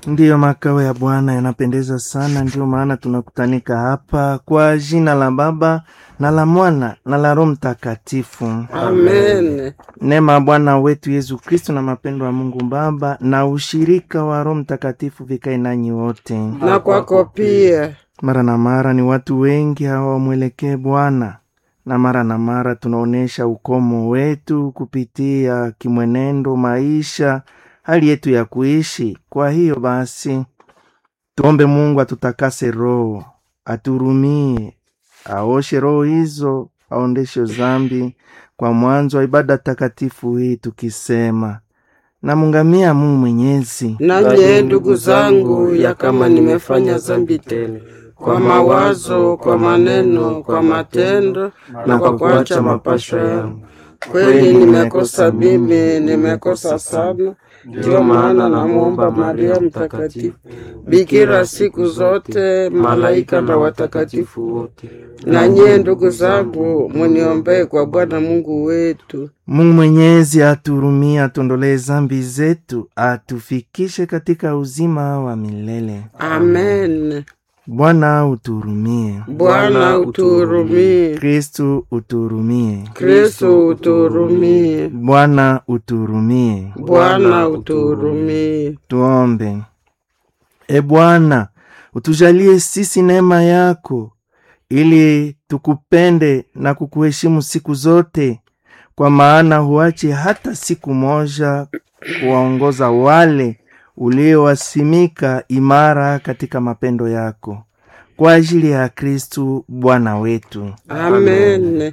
Ndiyo, makao ya Bwana yanapendeza sana. Ndiyo maana tunakutanika hapa kwa jina la Baba na la Mwana na la Roho Mtakatifu. Amen. Neema ya Bwana wetu Yesu Kristo na mapendo ya Mungu Baba na ushirika wa Roho Mtakatifu vikae nanyi wote. Na kwako pia. Mara na mara ni watu wengi hawamwelekee Bwana, na mara na mara tunaonyesha ukomo wetu kupitia kimwenendo, maisha, hali yetu ya kuishi. Kwa hiyo basi, tuombe Mungu atutakase roho, aturumie, aoshe roho hizo, aondeshe zambi kwa mwanzo wa ibada takatifu hii, tukisema namungamia Mungu Mwenyezi Nanye ndugu zangu, ya kama nimefanya dhambi tena kwa mawazo, kwa maneno, kwa matendo na kwa kuacha mapasho yangu, kweli nimekosa mimi, nimekosa sana. Ndiyo maana namwomba Maria Mtakatifu, bikira siku zote, malaika na watakatifu wote, na nyie ndugu zangu, muniombee kwa Bwana Mungu wetu. Mungu Mwenyezi aturumie, atuondolee zambi zetu, atufikishe katika uzima wa milele. Amen. Bwana uturumie. Bwana utuhurumie. Kristu uturumie. Kristo utuhurumie. Bwana uturumie. Bwana utuhurumie. Tuombe. E Bwana, utujalie sisi neema yako, ili tukupende na kukuheshimu siku zote, kwa maana huache hata siku moja kuwaongoza wale uliowasimika imara katika mapendo yako, kwa ajili ya Kristu Bwana wetu. Amen.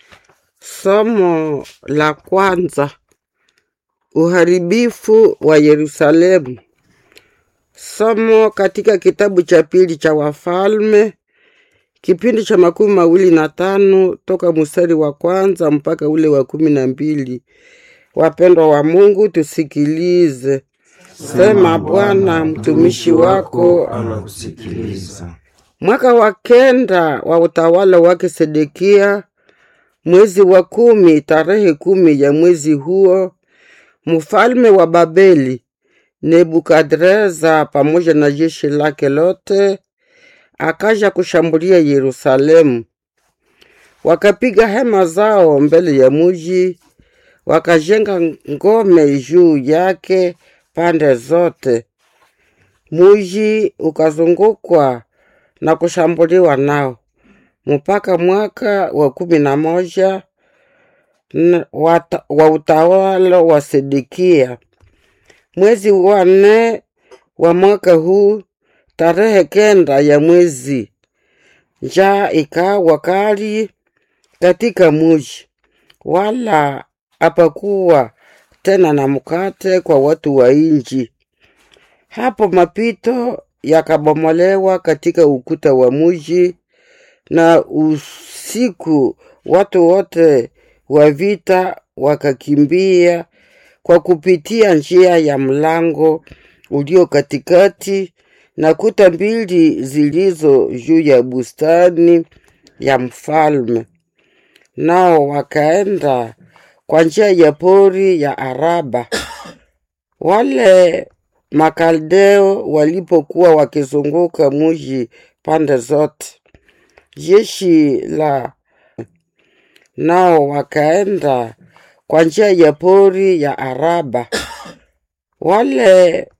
Somo la kwanza: uharibifu wa Yerusalemu. Somo katika kitabu cha pili cha Wafalme, kipindi cha makumi mawili na tano toka mstari wa kwanza mpaka ule wa kumi na mbili. Wapendwa wa Mungu, tusikilize. Sema Bwana, mtumishi wako Anakusikiliza. Mwaka wa kenda wa utawala wake Sedekia, mwezi wa kumi, tarehe kumi ya mwezi huo, mfalme wa Babeli Nebukadreza pamoja na jeshi lake lote akaja kushambulia Yerusalemu. Wakapiga hema zao mbele ya muji, wakajenga ngome juu yake pande zote. Muji ukazungukwa na kushambuliwa nao mpaka mwaka wa kumi na moja n- wata- wa utawala wa Sedekia. Mwezi wa nne wa mwaka huu, tarehe kenda ya mwezi, njaa ikawa kali katika muji, wala hapakuwa tena na mkate kwa watu wa inji. Hapo mapito yakabomolewa katika ukuta wa muji, na usiku watu wote wa vita wakakimbia kwa kupitia njia ya mlango ulio katikati na kuta mbili zilizo juu ya bustani ya mfalme. Nao wakaenda kwa njia ya pori ya Araba. Wale Makaldeo walipokuwa wakizunguka muji pande zote, jeshi la nao wakaenda kwa njia ya pori ya Araba. Wale